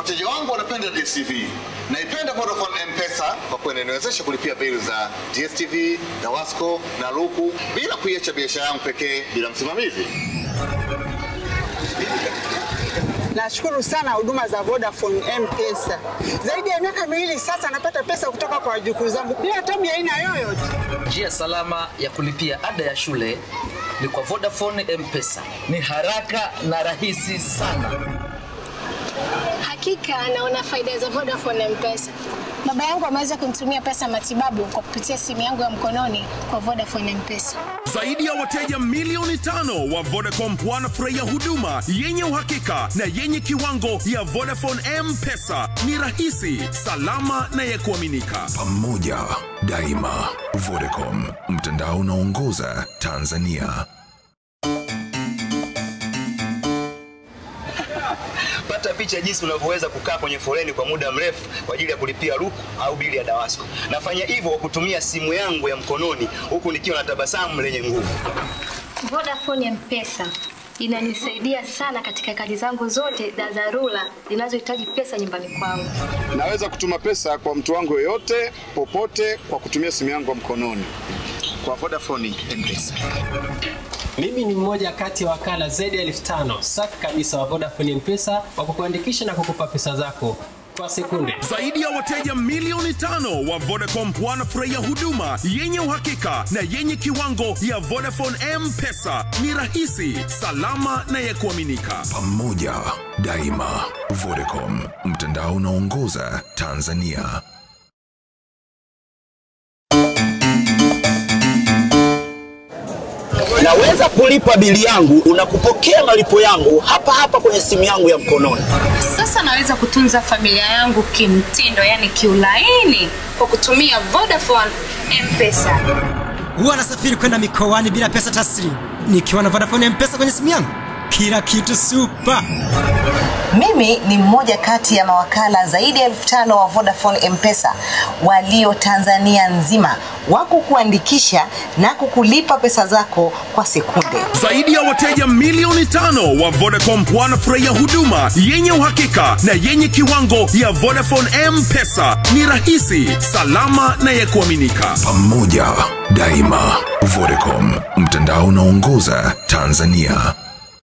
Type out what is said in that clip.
Wateja wangu wanapenda DSTV. Naipenda Vodafone M-Pesa kwa kuwa inaniwezesha kulipia bili za DSTV, Dawasco na Luku bila kuiacha biashara yangu pekee bila msimamizi. Nashukuru sana huduma za Vodafone M-Pesa. Zaidi ya miaka miwili sasa napata pesa kutoka kwa wajukuu zangu bila tabu ya aina yoyote. Njia salama ya kulipia ada ya shule ni kwa Vodafone M-Pesa. Ni haraka na rahisi sana. Hakika naona faida za Vodafone M-Pesa. Baba yangu ameweza kunitumia pesa matibabu kwa kupitia simu yangu ya mkononi kwa Vodafone M-Pesa. Zaidi ya wateja milioni tano wa Vodacom wanafurahia huduma yenye uhakika na yenye kiwango ya Vodafone M-Pesa. Ni rahisi, salama na ya kuaminika. Pamoja daima. Vodacom, mtandao unaongoza Tanzania. Pata picha jinsi unavyoweza kukaa kwenye foleni kwa muda mrefu kwa ajili ya kulipia luku au bili ya Dawasco. Nafanya hivyo kwa kutumia simu yangu ya mkononi huku nikiwa na tabasamu lenye nguvu. Vodafone M-Pesa inanisaidia sana katika kazi zangu zote za dharura zinazohitaji pesa nyumbani kwangu. Naweza kutuma pesa kwa mtu wangu yoyote popote kwa kutumia simu yangu ya mkononi. Kwa Vodafone M-Pesa. Mimi ni mmoja kati ya wakala zaidi ya elfu tano safi kabisa wa Vodafone M-Pesa wa kukuandikisha na kukupa pesa zako kwa sekunde. Zaidi ya wateja milioni tano wa Vodacom wanafurahia huduma yenye uhakika na yenye kiwango ya Vodafone M-Pesa. Ni rahisi, salama na ya kuaminika. Pamoja daima. Vodacom, mtandao unaongoza Tanzania. Naweza kulipa bili yangu na kupokea malipo yangu hapa hapa kwenye simu yangu ya mkononi. Sasa naweza kutunza familia yangu kimtindo, yani kiulaini, kwa kutumia Vodafone M-Pesa. Huwa nasafiri kwenda mikoani bila pesa taslimu nikiwa na Vodafone M-Pesa kwenye simu yangu, kila kitu super. Mimi ni mmoja kati ya mawakala zaidi ya elfu tano wa Vodafone M-Pesa walio Tanzania nzima wa kukuandikisha na kukulipa pesa zako kwa sekunde. Zaidi ya wateja milioni tano wa Vodacom wanafurahia huduma yenye uhakika na yenye kiwango ya Vodafone M-Pesa. Ni rahisi, salama na ya kuaminika. Pamoja daima. Vodacom, mtandao unaongoza Tanzania.